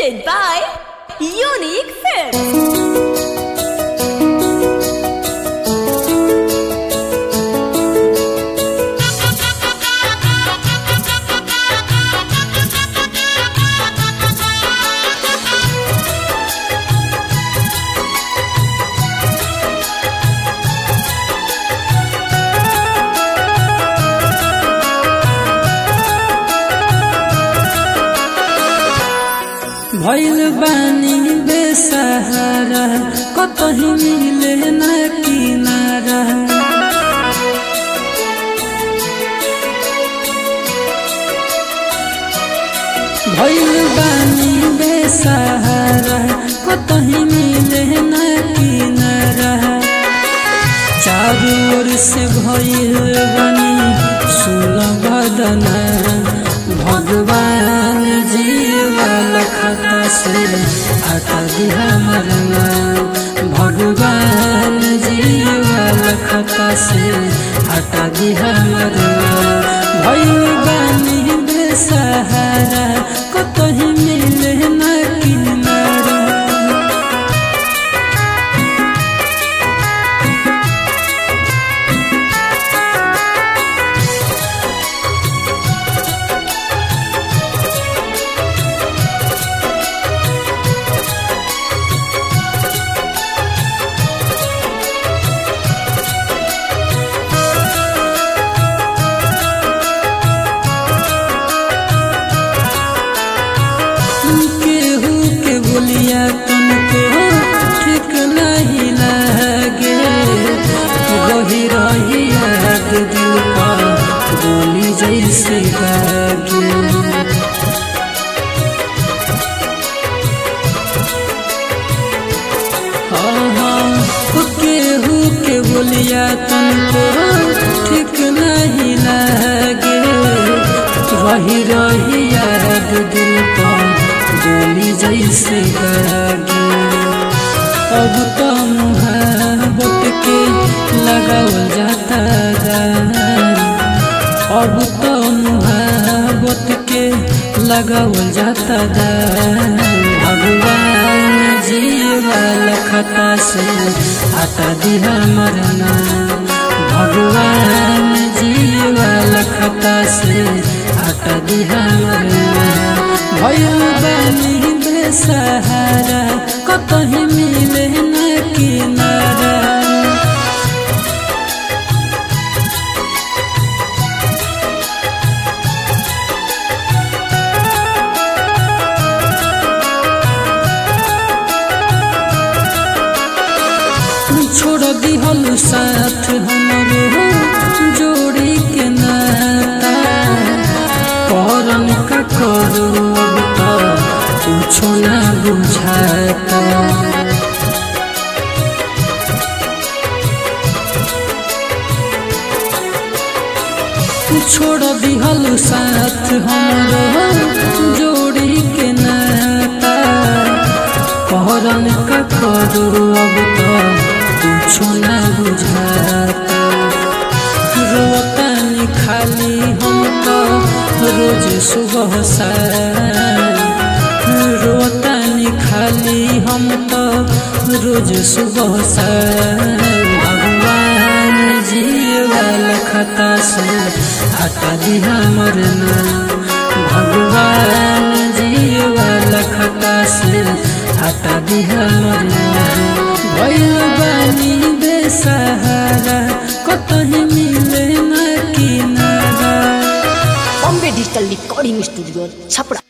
presented by Unique Films. भैल बानी बेसहारा कतही मिले न किनारा भैल बानी बेसहारा कतही मिले न किनारा चारू ओर से भैल बनी सुलभदना भगवान जीवन खाता से हटा दिया मरना भगवान जीवन खाता से हटा दिया मरना भगवानी बेसहारा कतही मिले न किनारा केहू के बोलिया तुमको ठीक नहीं लगे रही रही याद दिल पर गोली जैसे लागे हाँ हाँ केहू के बोलिया तुमको ठीक नहीं लगे रही रही याद दिल पर गोली जैसे लागे अब तो मुहाबत के लगावल जाता गान अब तो मुहाबत के लगावल जाता गान भगवान जीवाल खता से हटा दिया मरना भगवान जीवाल खता से हटा दिया मरना भयल बानी बेसहारा कतही मिले न किनारा छोड़ दिहल साथ हमरो जोड़ी के नाता करन का करू अब तो कुछो ना बुझाता छोड़ दिहल साथ हमरो जोड़ी के नाता कहरन का करू अब तो कुछो ना बुझाता रोतानी खाली हम तो रोज सुबह शाम रोतानी खाली हम तो रोज सुबह शाम भगवान जीवाल खता से हटा दिया मरना भगवान जीवाल खता से हटा दिया मरना भैल बानी बेसहारा कतही मिले न किनारा Bombay Digital Recording Studio, Chapra.